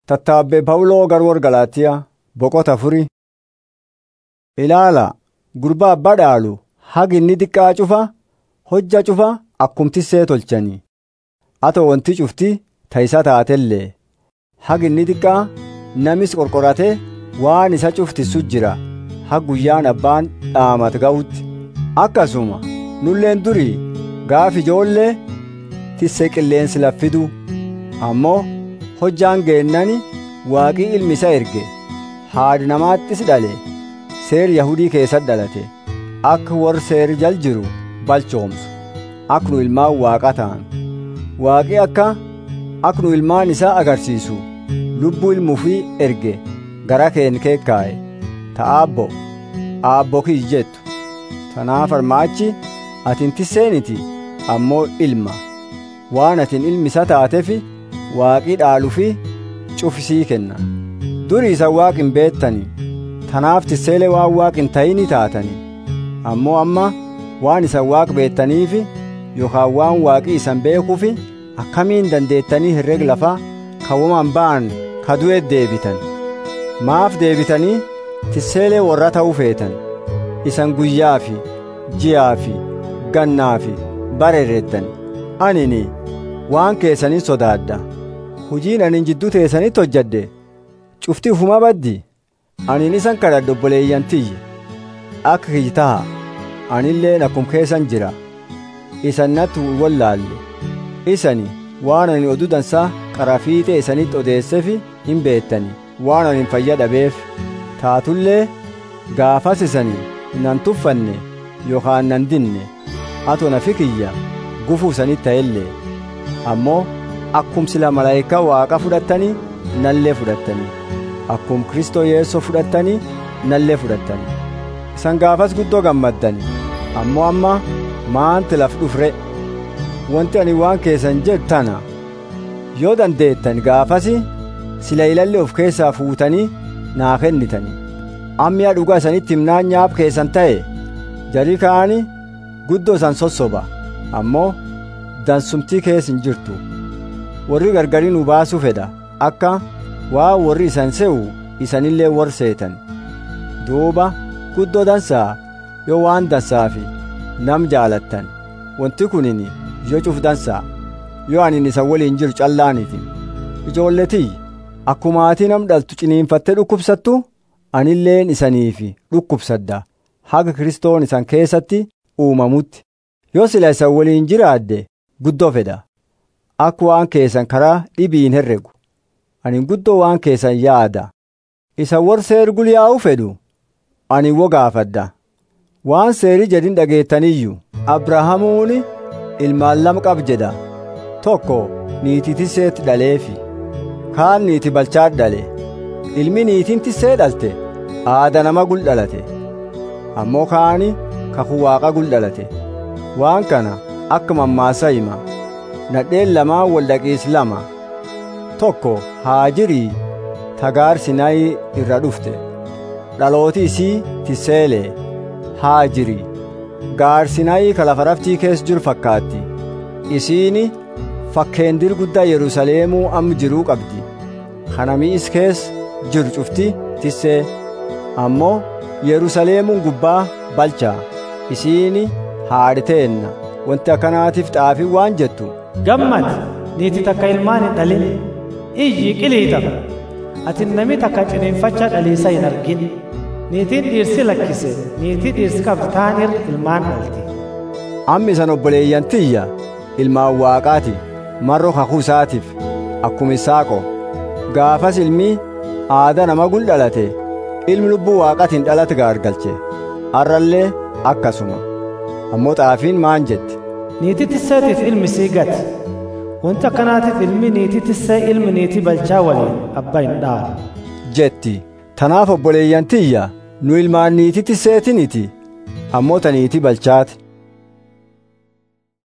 Tattaabbee Pawuloo garwoor Galaatiyaa boqota afurii. Ilaala gurbaa abbaa dhaalu hagi inni xiqqaa cufa hojja cufa akkumtissee tolchanii. Atoo wanti cufti ta'isaa taatellee hagi inni xiqqaa namis qorqoratee waan isa cuftissu jira ha guyyaan abbaan dhaamat ga'utti. Akkasuma nulleen durii gaaf ijoollee tissee qilleensi laffidu ammoo hojjaan geennani waaqii ilmi isa erge haadhi namaattis dhale seer yahudii keessatti dhalate akka warri seer jal jiru balchoomsu akka nu ilmaan waaqa ta'an waaqii akka akka nu ilmaan isaa agarsiisu lubbuu ilmuufii erge gara keen keekkaa'e ta'aabbo aabbo kiyy jettu tanaaf armaachi atin tisseeniti ammoo ilma waan atin ilmi isa taatefi waaqii dhaalufi cufisii kenna durii isa waaq hin beettanii tanaaf tisseelee waan waaq hin ta'ini taatanii ammoo amma waan isa waaq beettaniifi yookaan waan waaqii isan beekuufi akkamiin dandeettanii herreg lafaa kawwaman ba'an ka du'e deebitan maaf deebitanii tisseelee warra ta'uu feetan isan guyyaa fi ji'aa fi gannaa fi bareereddan anini waan keessanin sodaadda hujiin anin jidduu teessanitti hojjadde cufti ufuma baddi anin isan kadhadhu obboleeyyan tiyye akka kiyyi taha anilleen akkum keessan jira isan natti wallaalle isani waan anin oduu dansaa qarafiixee isanitti odeessefi hin beettani waan anin fayya dhabeef taatullee gaafas isanii nan tuffanne yookaan nan dinne atoo nafi kiyya gufuu isanitti ta'ellee ammoo akkum sila malaayikaa waaqa fudhattanii nallee fudhattanii akkum kristoo yeessoo fudhattanii nallee fudhattanii isan gaafas guddoo gammaddani ammoo amma maanti laf dhufre wanti ani waan keessan jedhu tana yoo dandeettan gaafasi sila ilallee of keessaa fuutanii naa kennitanii ammiya dhugaa isanitti himnaan nyaap keessan ta'e jarii ka'ani guddoo isan sossoba ammoo dansumtii kees hin jirtu warri gargarii nu baasuu fedha akka waa warri isan se'u isanillee warri seetan duuba guddoo dansaa yoo waan dansaa fi nam jaalattan wanti kunin yoo cuf dansaa yoo anin isan waliin jiru callaaniti ijoolletii akkuma ati nam dhaltu ciniinfattee dhukkubsattu anilleen isaniifi dhukkubsadda haga kristoon isan keessatti uumamutti yoo sila isan waliin jiraadde guddoo fedha akka waan keessan karaa dhibiin herregu ani guddoo waan keessan yaada isa war seer gulyaa'u fedhu ani wo gaafadda waan seerii jedhin dhageettaniyyuu abrahaamuuni ilmaan lama qab jedha tokko niitii tisseetti dhaleefi kaan niiti balchaat dhale ilmi niitiin tissee dhalte aada nama gul dhalate ammoo kaani kakuu waaqa gul dhalate waan kana akka mammaasa hima nadheen lamaan wal dhaqiis lama tokko haajirii tagaar sinaayi irra dhufte dhalooti isii tisseelee haajirii gaar sinaayi ka lafa raftii keessa jiru fakkaatti isiini fakkeendir guddaa yerusaleemuu amma jiruu qabdi kana mi'is keessa jiru cufti tissee ammoo yerusaleemuun gubbaa balchaa isiini haadhiteenna wanti akkanaatiif xaafii waan jettu gammad niiti takka ilmaan hin dhalin iyyi qiliixa ati nami takka ciniinfacha dhaliisa hin argin niitiin dhiirsi lakkise niitii dhiirsi qabdu taanir ilmaan dhalti ammi isan obboleeyyan tiyya ilmaan waaqaati marro kakuu isaatiif akkuma isaaqo gaafas ilmi aada nama gul dhalate ilmi lubbuu waaqatiin dhalate gaargalche arrallee akkasuma ammoo xaafiin maan jetti niitii tisseetiif ilmi sii gati wanti akkanaatiif ilmi niitii tissee ilmi niitii balchaa waliin abbaa hin dhaalu jetti tanaaf obboleeyyan tiyya nu ilmaan niitii tisseetiniti ammoo ta niitii balchaati